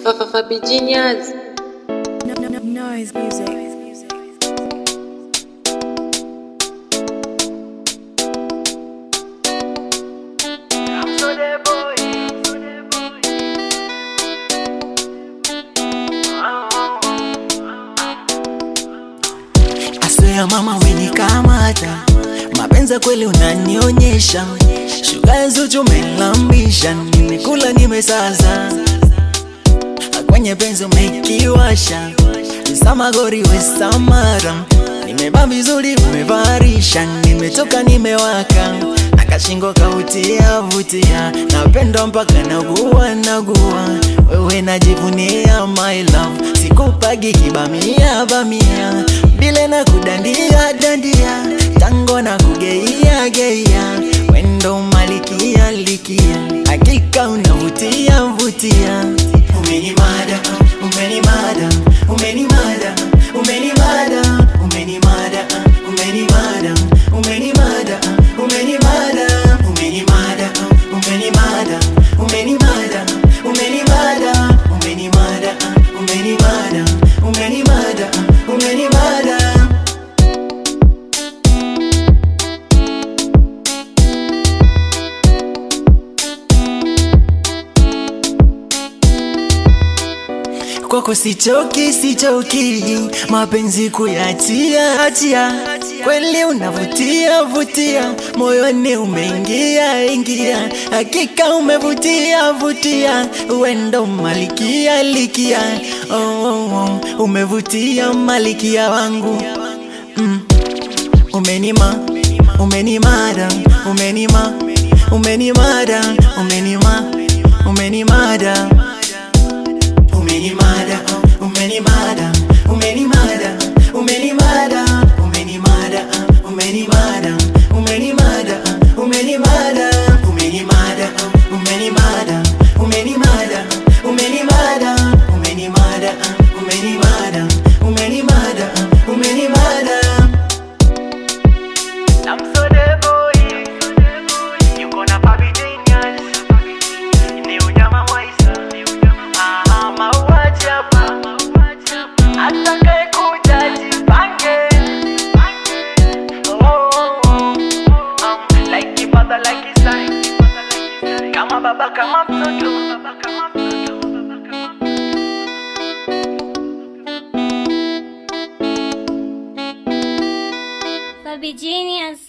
Fabi Genius. No, no, no, noise music. Aswea mama umenikamata, mapenzi kweli unanionyesha, shuga zuchu umelambisha, nimekula nimesaza, kwenye penzi umekiwasha, samagori we samara, nimeba vizuri umevarisha, nimetoka nimewaka, nakashingo kautia vutia, napendwa mpaka nagua nagua, wewe najivunia my love, sikupagi kibamia bamia, bile na kudandia dandia, tango na kugeia geia, wendo malikia likia, hakika unavutia vutia, umenimada umenimada umenimada umenimada umenimada umenimada umenimada umenimada umenimada umenimada umenimada umenimada umenimada umenimada umenimada umenimada kwako sichoki sichoki mapenzi kuyatia atia kweli unavutia vutia moyoni umeingia ingia hakika umevutia vutia wendo malikia likia oh, oh, oh. umevutia malikia wangu mm. umenima umenimada umenima umenimada umenima umenimada umenimada umenimada umenimada umenimada umenimada umenimada umenimada umenimada umenimada umenimada umenimada umenimada umenimada umenimada umenimada umenimada I'm so the boy Yuko na Fabi Genius Ni unyama mwaisa Ah, mauaji hapa Atakaye kuja jipange Oh, oh, oh. Um, like father, like son Kama baba kama mtoto Fabi Genius.